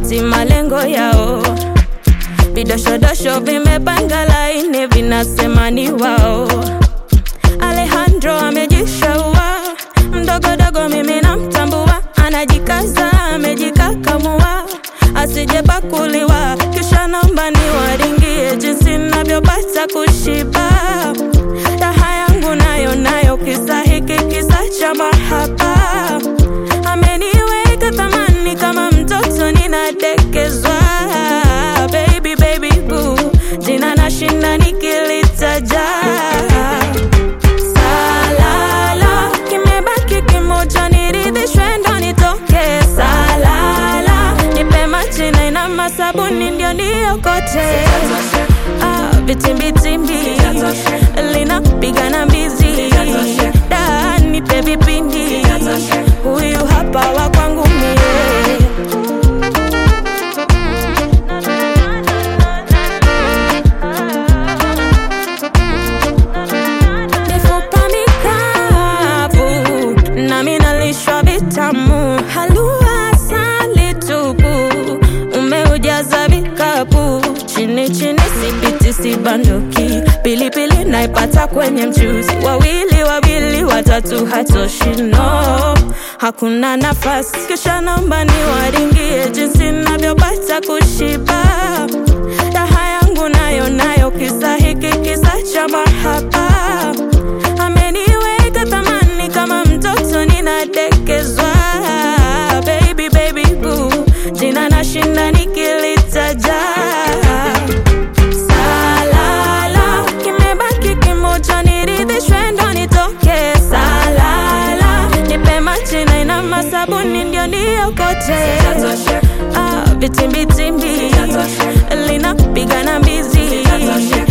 hawapati malengo yao. Vidoshodosho vimepanga laini, vinasema ni wao. Alejandro amejishaua, mdogodogo mimi namtambua, anajikaza amejikakamua, asijepakuliwa, kisha naomba niwaringie jinsi navyopata kushiba. Raha yangu nayo nayo, kisa hiki kisa cha mahaba, ameniweka thamani kama mtoto ninadekezwa. Baby, baby, boo, jina nashinda nikilitaja Salala, kimebaki kimoja, niridhishwe ndo nitoke. Salala, nipe maji na ina masabuni ndio niokote. Ah, vitimbitimbi linapiga na mbizi, da nipe vipindi, huyu hapa wa kwangu mie. mifupa mikavu nami nalishwa vitamu halua asali tupu umeujaza vikapu chini chini sipiti sibanduki pilipili naipata kwenye mchuzi wawili wawili watatu hatoshi no hakuna nafasi kisha naomba niwaringie jinsi navyopata kushiba raha yangu nayo nayo kisa hiki kisa cha mahaba ameniweka thamani kama mtoto ninadekezwa baby baby boo jina nashinda nikilitaja salala kimebaki kimoja niridhishwe ndo nitoke salala nipe maji na ina masabuni ndio niokote ah, vitimbitimbi linapiga na mbizi